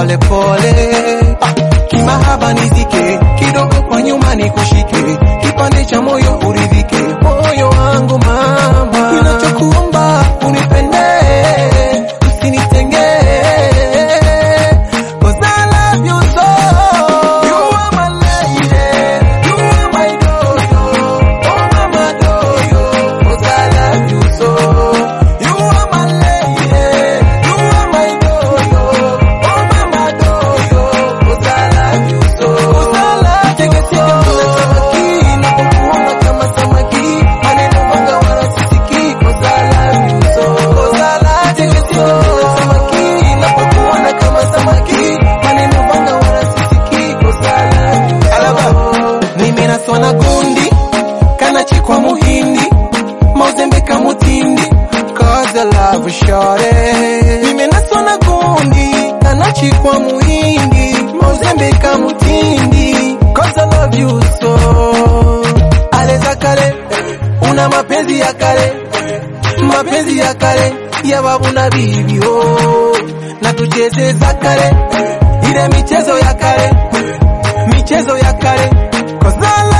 pole pole, ah, kimahaba nizike kidogo kwa nyuma nikushike, kipande cha moyo uridhike, moyo wangu mama, ninachokuomba unipende, usinitenge, 'cause I love you so. You are my lady, you are my doyo, oh mama doyo, 'cause I love you so. You are my lady, you are my doyo, oh mama doyo, 'cause I love you so. 'Cause I love teke teke mbele samaki, napokuona kama samaki, maneno manga wala sisiki, 'cause I love you so. 'Cause I love teke teke mbele samaki, napokuona kama samaki, maneno manga wala sisiki, 'cause I love you so. Alaba, mimi naswana gundi, kana chikwa muhindi, mauzembeka mutindi, cause I love you shorty. Mimi naswana gundi, kana chikwa muhindi, mauzembeka mutindi, cause I love you so. Aleza kale, una mapenzi ya kale, mapenzi ya kale, ya babu na bibi oh. Na tucheze za kale, ile michezo ya kale, michezo ya kale, cause I love